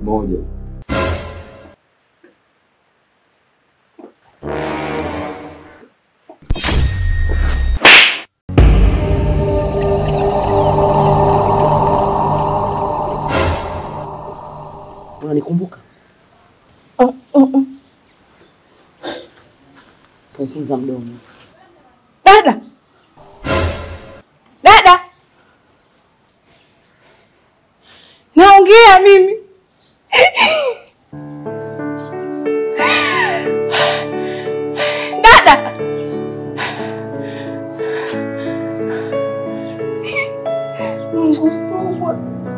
Moja. Unanikumbuka? Punguza mdomo. Dada, dada, naongea mimi. Dada, Mungu mkubwa.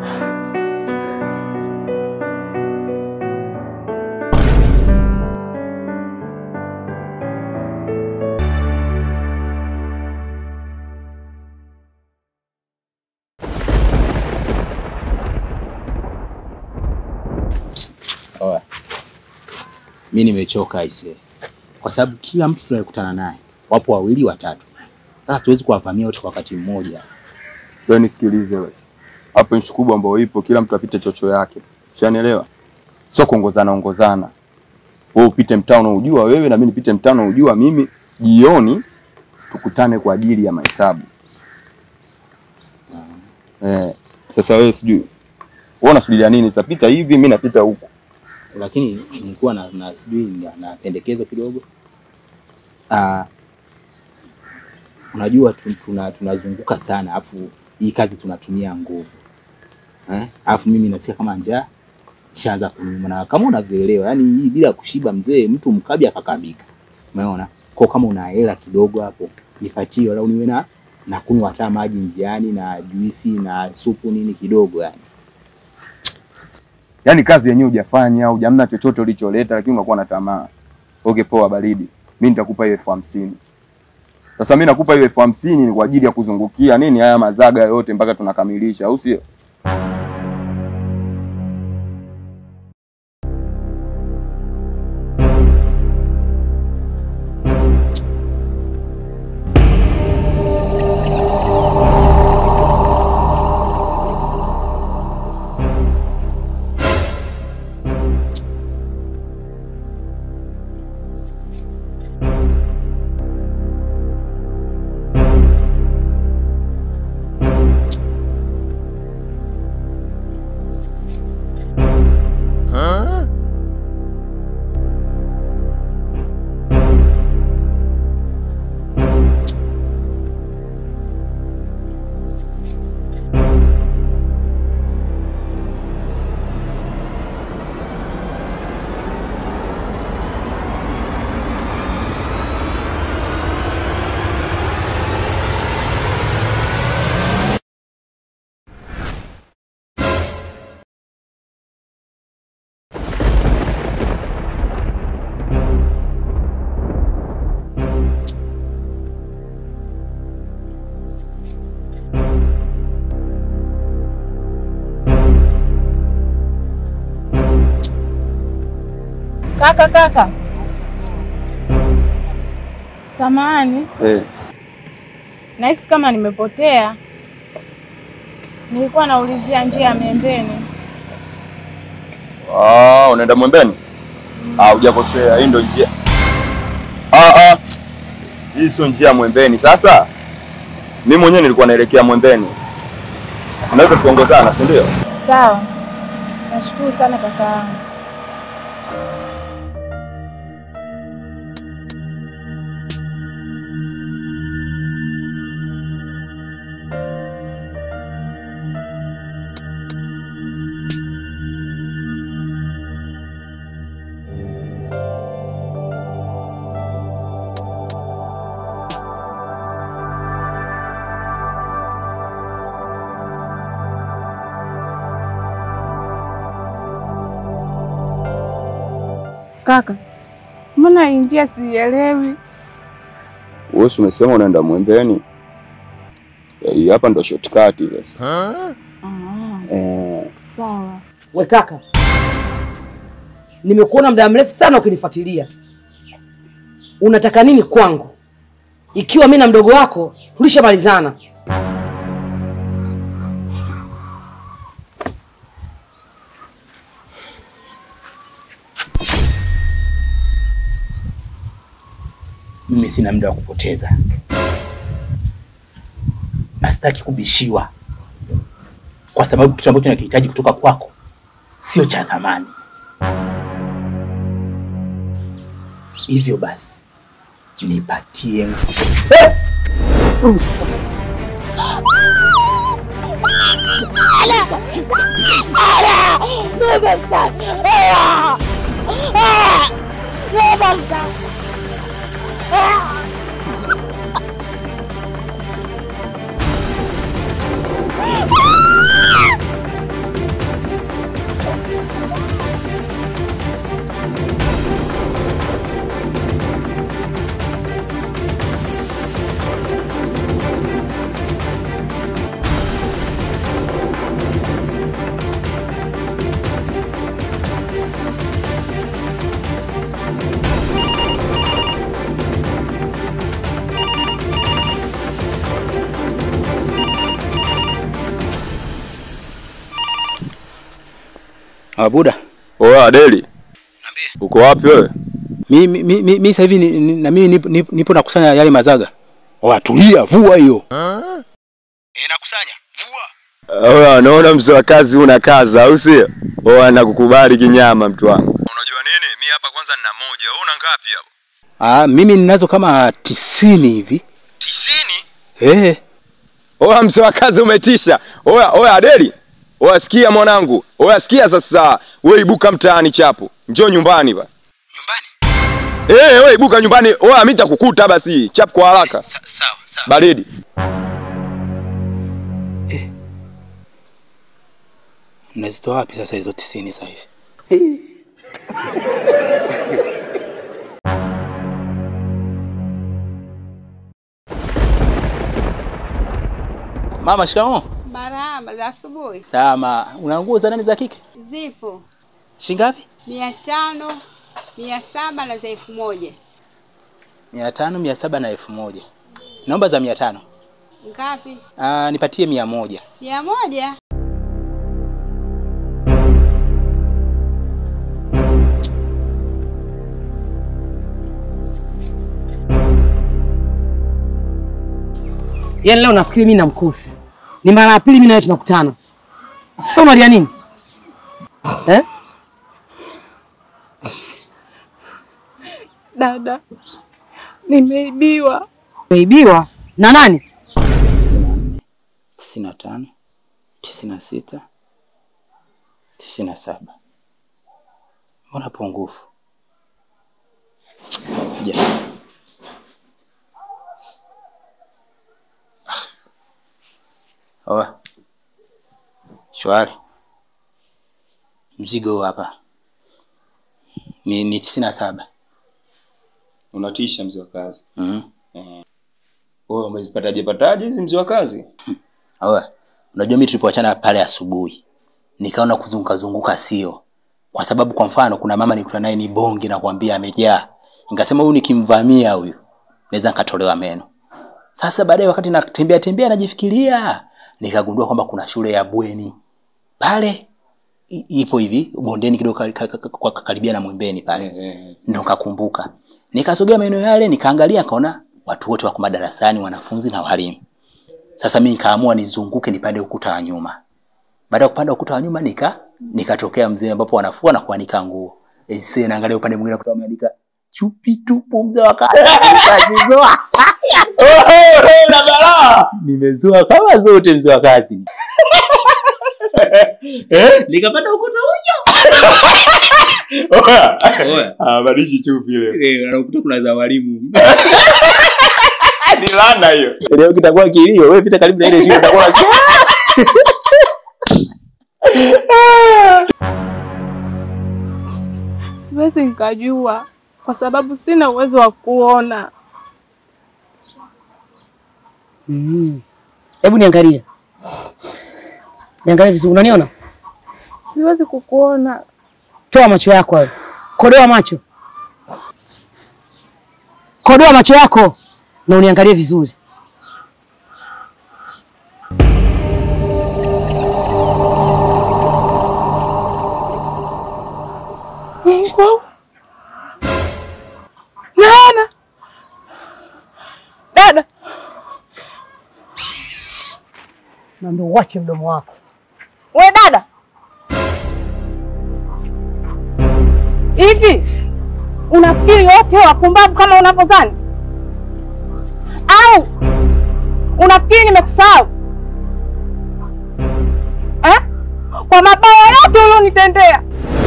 Oya. Mi nimechoka aise, kwa sababu kila mtu tunayekutana naye wapo wawili watatu. Sasa tuwezi kuwavamia wote kwa wakati mmoja. Sasa nisikilize basi. Hapo nchi kubwa ambayo ipo kila mtu apite chocho yake. Ushanielewa? Sio kuongozana ongozana. Wewe upite mtaa unaojua wewe na mimi nipite mtaa unaojua mimi. Jioni tukutane kwa ajili ya mahesabu. Eh, sasa wewe sijui. Wewe unasubiria nini? Sasa pita hivi, mimi napita huku. Lakini nilikuwa na, na sijui na, na pendekezo kidogo. Ah, unajua tu- tuna tunazunguka sana afu hii kazi tunatumia nguvu eh? Afu mimi nasikia kama njaa shaanza kuniuma, na kama unavyoelewa, yani hii bila kushiba mzee, mtu mkabi akakabika. Umeona? Kwa kama una hela kidogo hapo nipatie, wala uniwe na na kunywa hata maji njiani na juisi na supu nini kidogo yani. Yaani kazi yenyewe hujafanya, hujamna chochote ulicholeta lakini unakuwa na tamaa. Okay, poa baridi. Mimi nitakupa hiyo elfu hamsini. Sasa mimi nakupa hiyo elfu hamsini ni kwa ajili ya kuzungukia nini haya mazaga yote mpaka tunakamilisha, au sio? Kaka, kaka, samahani, Eh, nahisi kama nimepotea. Nilikuwa naulizia njia ya Miembeni. ah, unaenda Mwembeni? Ah, hujakosea, hii ndio njia. Ah, ah. Hii sio njia ya Mwembeni. Sasa mimi mwenyewe nilikuwa naelekea Mwembeni. Tunaweza tuongozana, si ndio? Sawa, nashukuru sana kaka yangu. Kaka, mbona hii njia sielewi? Wewe si umesema unaenda Mwembeni? Eh, Hii hapa ndo shortcut sasa. Ah, Eh, sawa. We kaka, nimekuona muda mrefu sana ukinifuatilia. Unataka nini kwangu? Ikiwa mi na mdogo wako tulishamalizana. mimi sina muda wa kupoteza na sitaki kubishiwa, kwa sababu kitu ambacho nakihitaji kutoka kwako sio cha thamani. Hivyo basi nipatie Abuda. Oya Adeli, uko wapi wewe? Mi, mi, mi, mi, mi sasa hivi ni- ni- na mimi nipo, nipo, nipo nakusanya yale mazaga. Oa, tulia, vua hiyo. Eh, nakusanya. Vua. Oya, naona mzee wa kazi una kaza, au sio? Oya, nakukubali kinyama mtu wangu. Unajua nini? Mi hapa kwanza nina moja. Wewe una ngapi hapo? Ah, mimi ninazo kama tisini hivi. Tisini? Eh. Oya, mzee wa kazi umetisha. Oya, oya Adeli. Oya, sikia mwanangu. Oya, sikia sasa. Wewe ibuka mtaani chapo. Njoo nyumbani ba. Nyumbani. Eh, wewe ibuka nyumbani. Oya, mimi nitakukuta basi. Chap kwa haraka. Sa, sawa, sawa. Baridi. Mnazitoa wapi sasa hizo tisini sasa hivi? Mama, shikamoo. Marahaba za asubuhi. Salama. Una nguo za nani za kike? Zipo Shingapi? mia tano, mia saba na za elfu moja. mia tano, mia saba na elfu moja. Naomba za mia tano. Ngapi? Ah, nipatie mia moja. Mia moja. Yaani leo nafikiri mimi na mkosi. Ni mara ya pili mimi na wewe tunakutana. Sasa unalia nini? Eh? Dada, nimeibiwa. Umeibiwa na nani? tisini na nne, tisini na tano, tisini na sita, tisini na saba. Mbona pungufu? Ja. Oa. Shwari. Mzigo huu hapa ni, ni tisini na saba. Unatisha mzee wa kazi. Mm. Wewe umezipataje pataje hizi mzee wa kazi? Oa. Unajua mimi tulipoachana pale asubuhi nikaona kuzunguka zunguka sio. Kwa sababu kwa mfano kuna mama nikutana naye ni bonge na kuambia amejaa. Nikasema huyu nikimvamia huyu naweza nikatolewa meno. Sasa baadaye wakati natembea tembea najifikiria nikagundua kwamba kuna shule ya bweni pale i- ipo hivi bondeni kidogo ka- ka- ka- kwa karibia na Mwembeni pale. Ndio nikakumbuka. Nikasogea maeneo yale nikaangalia nikaona watu wote wako madarasani wanafunzi na walimu. Sasa mimi nikaamua nizunguke nipande ukuta wa nyuma. Baada ya kupanda ukuta wa nyuma nika nikatokea mzee ambapo wanafua na kuanika nguo. Ese naangalia upande mwingine kutoka ameandika chupi tupu mzee wa kazi. Nikazizoa. Na balaa. Nimezoa kama zote mzee wa kazi. Eh? Nikapanda ukuta huyo. Oya. Ah, badishi chupi ile. Eh, anakuta kuna za walimu. Ni lana hiyo. Leo kitakuwa kilio. Wewe pita karibu na ile shule utakuwa Siwezi nikajua kwa sababu sina uwezo wa kuona. Mm. Hebu niangalie. Niangalie vizuri. Unaniona? Siwezi kukuona. Toa macho yako hayo. Kodoa macho. Kodoa macho yako na uniangalie vizuri. Mungu. Naona. uache mdomo wako. We dada, hivi unafikiri wote wapumbavu kama unavyodhani au unafikiri nimekusahau eh? Kwa mabaya yote ulionitendea,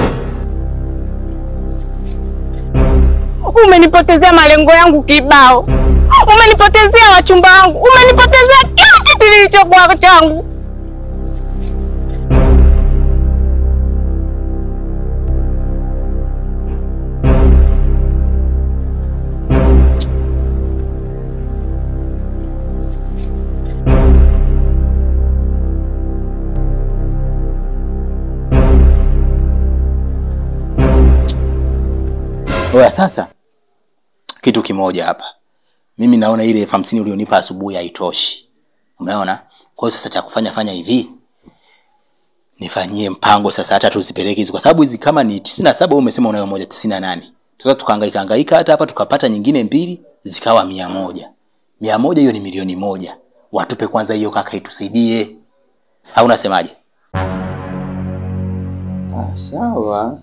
umenipotezea malengo yangu kibao, umenipotezea wachumba wangu, umenipotezea kila kitu kilichokuwa changu. Oya, sasa kitu kimoja hapa, mimi naona ile elfu hamsini ulionipa asubuhi haitoshi, umeona? Kwa hiyo sasa cha kufanya fanya hivi, nifanyie mpango sasa, hata tuzipeleke hizi, kwa sababu hizi kama ni tisini na saba umesema unayo moja tisini na nane sasa tukahangaika hangaika hata hapa tukapata nyingine mbili zikawa mia moja mia moja hiyo ni milioni moja. Watupe kwanza hiyo kaka, itusaidie, au unasemaje? Ah, sawa.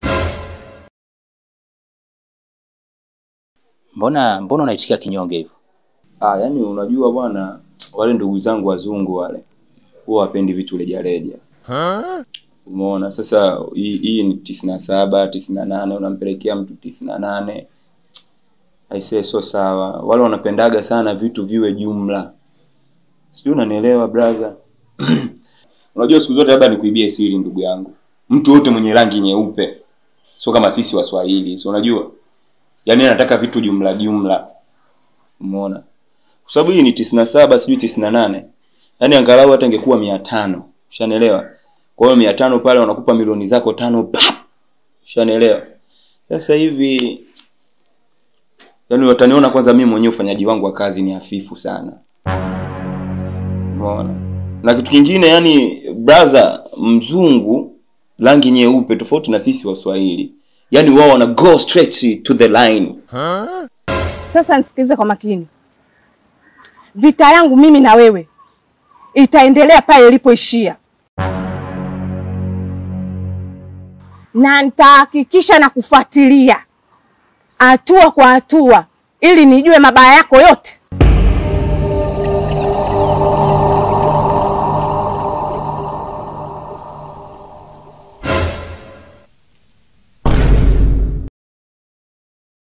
Mbona mbona unaitikia kinyonge hivyo? Ah, yani unajua bwana, wale ndugu zangu wazungu wale huwa wapendi vitu rejareja. Umeona sasa, hii hii ni tisini na saba tisini na nane unampelekea mtu tisini na nane aisee, sio sawa. Wale wanapendaga sana vitu viwe jumla, sijui unanielewa brother? Unajua siku zote, labda nikuibie siri, ndugu yangu, mtu yote mwenye rangi nyeupe sio kama sisi Waswahili, si unajua, yaani anataka vitu jumla jumla, umeona? Kwa sababu hii ni tisini na saba sijui tisini na nane yaani angalau hata ingekuwa mia tano ushanielewa? Kwa hiyo mia tano pale wanakupa milioni zako tano pap, ushanielewa? Sasa hivi yaani wataniona kwanza, mimi mwenyewe ufanyaji wangu wa kazi ni hafifu sana, umeona? Na kitu kingine, yani brother, mzungu rangi nyeupe tofauti na sisi Waswahili, yaani wao wana go straight to the line. Sasa nisikilize kwa makini, vita yangu mimi na wewe itaendelea pale ilipoishia, na nitahakikisha na kufuatilia hatua kwa hatua, ili nijue mabaya yako yote